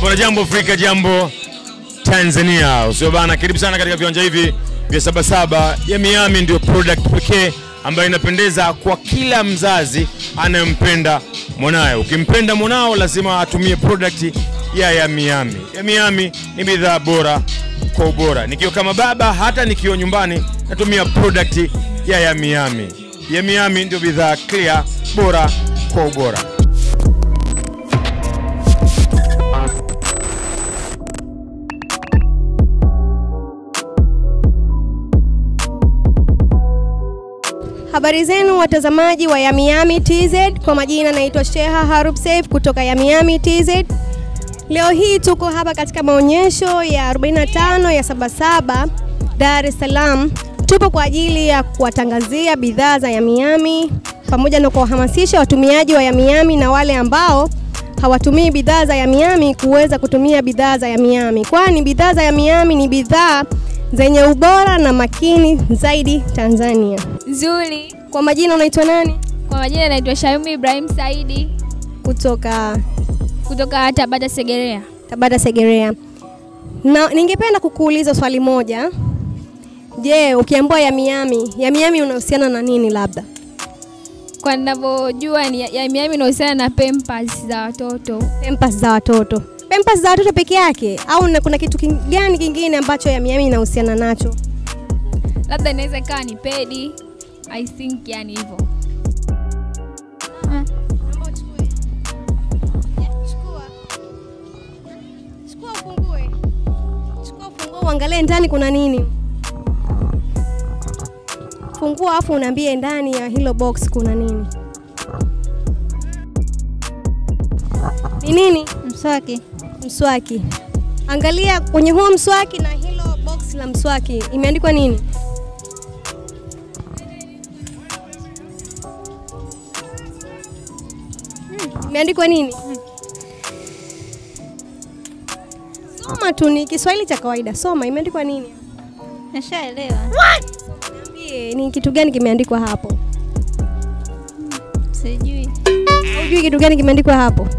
Bwana jambo Afrika, jambo Tanzania. Usio bana, karibu sana katika viwanja hivi vya Sabasaba ya Miami. Ndio product pekee ambayo inapendeza kwa kila mzazi anayempenda mwanaye. Ukimpenda mwanao lazima atumie product ya ya Miami. Ya Miami ni bidhaa bora kwa ubora. Nikiwa kama baba, hata nikiwa nyumbani natumia product ya ya Miami. Ya Miami ndio bidhaa clear, bora kwa ubora. Habari zenu watazamaji wa Yamiyami TZ, kwa majina naitwa Sheha Harub Saif kutoka Yamiyami TZ. Leo hii tuko hapa katika maonyesho ya 45 ya Sabasaba Dar es Salaam. Tupo kwa ajili ya kuwatangazia bidhaa za Yamiyami pamoja na kuwahamasisha watumiaji wa Yamiyami na wale ambao hawatumii bidhaa za Yamiyami kuweza kutumia bidhaa za Yamiyami, kwani bidhaa za Yamiyami ni bidhaa zenye ubora na makini zaidi Tanzania. Nzuri. Kwa majina unaitwa nani? Kwa majina naitwa Shayumi Ibrahim Saidi Kutoka kutoka Tabata Segerea. Tabata Segerea. Na ningependa kukuuliza swali moja. Je, ukiambiwa Yamiyami, Yamiyami unahusiana na nini labda? Kwa ninavyojua ni ya Miami inahusiana na pampers za watoto. Pampers za watoto. Pampers za watoto peke yake au na kuna kitu king- gani kingine ambacho Yamiyami inahusiana nacho? Labda inaweza ikawa ni pedi. I think yani hivyo. Uangalie ndani kuna nini. Fungua afu unaambie ndani ya hilo box kuna nini. Ni nini? Mswaki. Mswaki. Angalia kwenye huo mswaki na hilo box la mswaki imeandikwa nini? Hmm, Imeandikwa nini? Soma tu, ni Kiswahili cha kawaida. Soma, imeandikwa nini? Nishaelewa. Niambie, ni kitu gani kimeandikwa hapo? Sijui. Hujui kitu gani kimeandikwa hapo?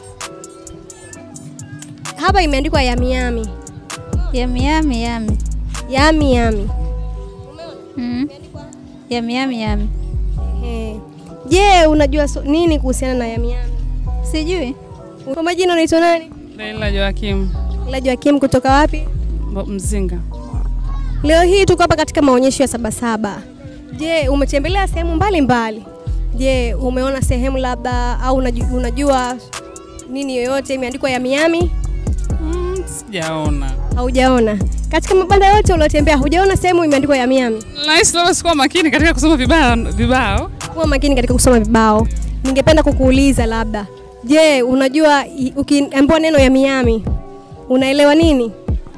Hapa imeandikwa Yamiyami. Yami yami yami. Yami yami. Mm. Yami yami yami. Ehe. Je, unajua so, nini kuhusiana na Yamiyami? Sijui. Kwa majina unaitwa nani? Leila Joakim Ila Joakim kutoka wapi? Bo- Mzinga. Leo hii tuko hapa katika maonyesho ya Sabasaba. Je, umetembelea sehemu mbalimbali? Je, umeona sehemu labda au unajua, unajua nini yoyote imeandikwa Yamiyami? Mm, sijaona. Haujaona? Katika mabanda yote uliotembea hujaona sehemu imeandikwa Yamiyami? Nahisi labda sikuwa makini katika kusoma vibao vibao. Kuwa makini katika kusoma vibao. Ningependa kukuuliza labda, je, unajua i- ukiambiwa neno Yamiyami unaelewa nini?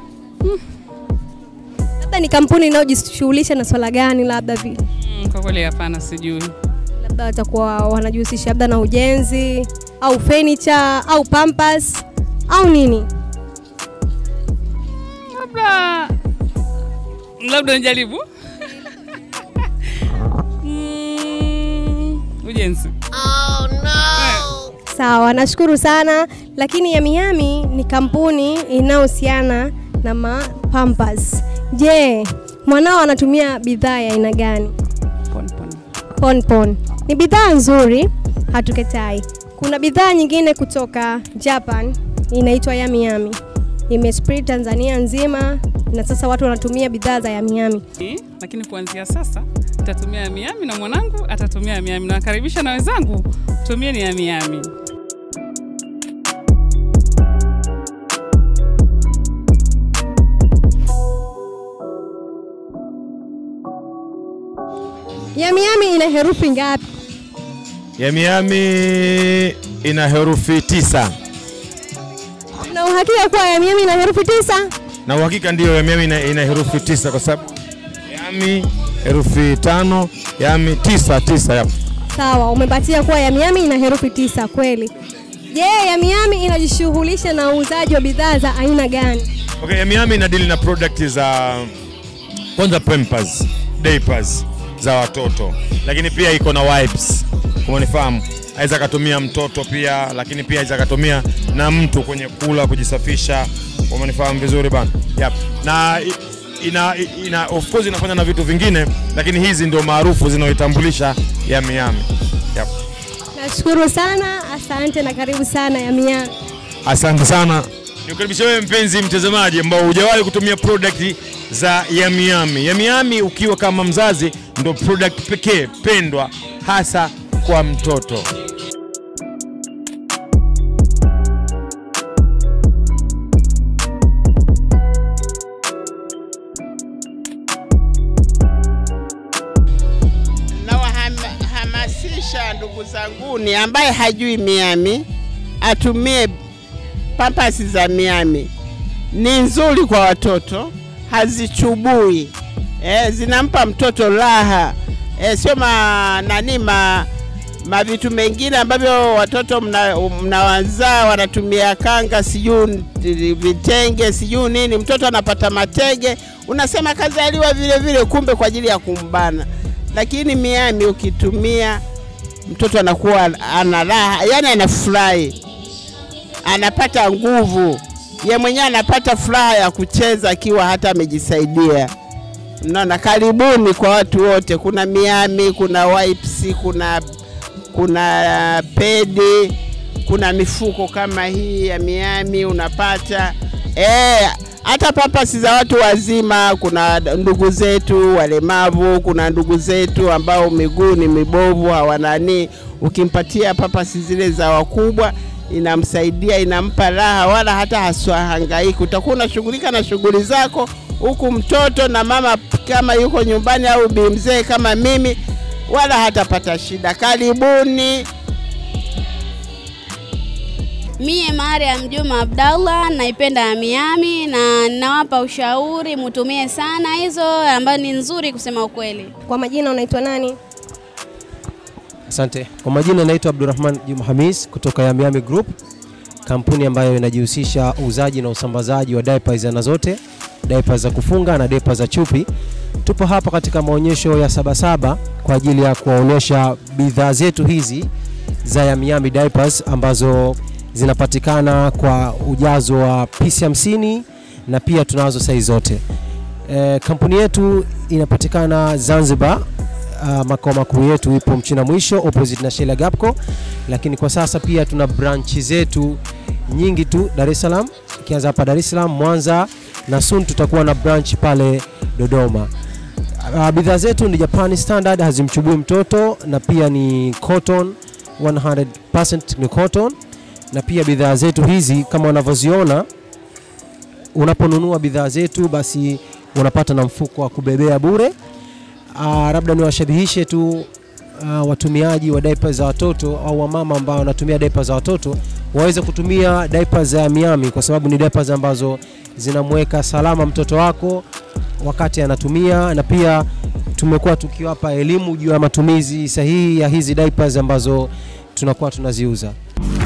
Labda ni kampuni inayojishughulisha na swala gani, labda vi, Mm, kwa kweli hapana, sijui. labda watakuwa wanajihusisha labda na ujenzi au furniture au pampers au nini? Labda labda nijaribu. mm, ujenzi. Sawa, nashukuru sana. Lakini Yamiyami ni kampuni inayohusiana na ma pampers. Je, mwanao anatumia bidhaa ya aina gani? Pon pon. Ponpon ni bidhaa nzuri, hatukatai. Kuna bidhaa nyingine kutoka Japan inaitwa Yamiyami, imespread Tanzania nzima na sasa watu wanatumia bidhaa za Yamiyami. Eh, Lakini kuanzia sasa nitatumia ya Miami na mwanangu atatumia ya Miami. Nawakaribisha na wenzangu tumieni ya Miami. Yamiyami ina herufi ngapi? Yamiyami ina herufi tisa Na uhakika kuwa Yamiyami ina herufi tisa? na uhakika ndiyo Yamiyami ina, ina herufi tisa kwa sababu Yami herufi tano, Yami tisa tisa yapo. Sawa, umepatia kuwa Yamiyami ina herufi tisa kweli. Je, Yamiyami inajishughulisha na uuzaji wa bidhaa za aina gani? Okay, Yamiyami ina deal na product za kwanza pampers, diapers za watoto, lakini pia iko na wipes, kama unifahamu. aweza akatumia mtoto pia, lakini pia aweza akatumia na mtu kwenye kula, kujisafisha. Umenifahamu vizuri bana? Yep. Na i- ina, ina, of course inafanya na vitu vingine, lakini hizi ndio maarufu zinaoitambulisha Yami Yami. Yep. Nashukuru sana, asante na karibu sana Yami Yami. Asante sana. Nikukaribisha wewe mpenzi mtazamaji ambao hujawahi kutumia product za Yami Yami. Yami Yami ukiwa kama mzazi ndo product pekee pendwa hasa kwa mtoto. Nawahamasisha ndugu zanguni ambaye hajui Miami atumie pampasi za Miami. Ni nzuri kwa watoto, hazichubui eh, zinampa mtoto raha eh, sio ma nani ma mavitu mengine ambavyo watoto mna- mnawazaa wanatumia kanga sijui vitenge sijui nini, mtoto anapata matege, unasema kazaliwa vile vile, kumbe kwa ajili ya kumbana. Lakini Miami ukitumia mtoto anakuwa ana raha, yani anafurahi, anapata nguvu, ye mwenyewe anapata furaha ya kucheza akiwa hata amejisaidia. Naona, karibuni kwa watu wote. Kuna Miami, kuna wipes, kuna kuna pedi, kuna mifuko kama hii ya Miami unapata eh, hata pampasi za watu wazima. Kuna ndugu zetu walemavu, kuna ndugu zetu ambao miguu ni mibovu hawanani, ukimpatia pampasi zile za wakubwa inamsaidia, inampa raha, wala hata haswahangaiki. Utakuwa unashughulika na shughuli zako huku mtoto na mama kama yuko nyumbani au bi mzee kama mimi, wala hatapata shida. Karibuni. Mie Mariam Juma Abdallah naipenda Yami Yami na nawapa ushauri mutumie sana hizo ambayo ni nzuri kusema ukweli. Kwa majina unaitwa nani? Asante. Kwa majina naitwa Abdurrahman Juma Hamis kutoka Yami Yami Group, kampuni ambayo inajihusisha uuzaji na usambazaji wa diapers aina zote, diapers za kufunga na diapers za chupi. Tupo hapa katika maonyesho ya Sabasaba kwa ajili ya kuwaonyesha bidhaa zetu hizi za Yami Yami diapers ambazo zinapatikana kwa ujazo wa pisi 50 na pia tunazo saizi zote. E, kampuni yetu inapatikana Zanzibar. Uh, makao makuu yetu ipo Mchina Mwisho opposite na Shela Gapco, lakini kwa sasa pia tuna branchi zetu nyingi tu Dar es Salaam, ikianza hapa Dar es Salaam, Mwanza na soon tutakuwa na branch pale Dodoma. Uh, bidhaa zetu ni Japan standard, hazimchubui mtoto na pia ni cotton 100% ni cotton, na pia bidhaa zetu hizi kama unavyoziona, unaponunua bidhaa zetu basi unapata na mfuko wa kubebea bure. Uh, labda niwashabihishe tu uh, watumiaji wa diapers za watoto au wamama ambao wanatumia diapers za watoto waweze kutumia diapers za Miami kwa sababu ni diapers ambazo zinamweka salama mtoto wako wakati anatumia, na pia tumekuwa tukiwapa elimu juu ya matumizi sahihi ya hizi diapers ambazo tunakuwa tunaziuza.